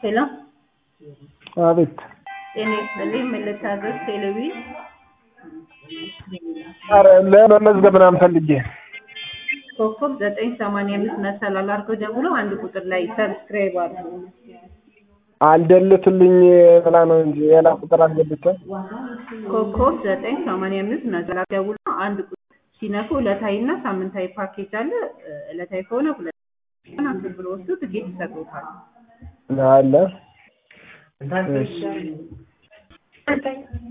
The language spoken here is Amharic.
ሄሎ አቤት። ጤና ይስጥልኝ። ምን ልታዘዝ? ቴሌቪ ኧረ ለመመዝገብ ምናምን ፈልጌ ኮከብ ዘጠኝ ሰማንያ አምስት መሰላል አድርገው ደውሎ አንድ ቁጥር ላይ ሰብስክራይብ አድርጉ። አልደልትልኝ ብላ ነው እንጂ ሌላ ቁጥር አስገብቼ ኮከብ ዘጠኝ ሰማንያ አምስት መሰላል ደውሎ አንድ ቁጥር ሲነኩ ዕለታዊ እና ሳምንታዊ ፓኬጅ አለ። ዕለታዊ ከሆነ ሁለት ቀን አስር ብር ወስዱ ትኬት ይሰጡታል። አለ። እሺ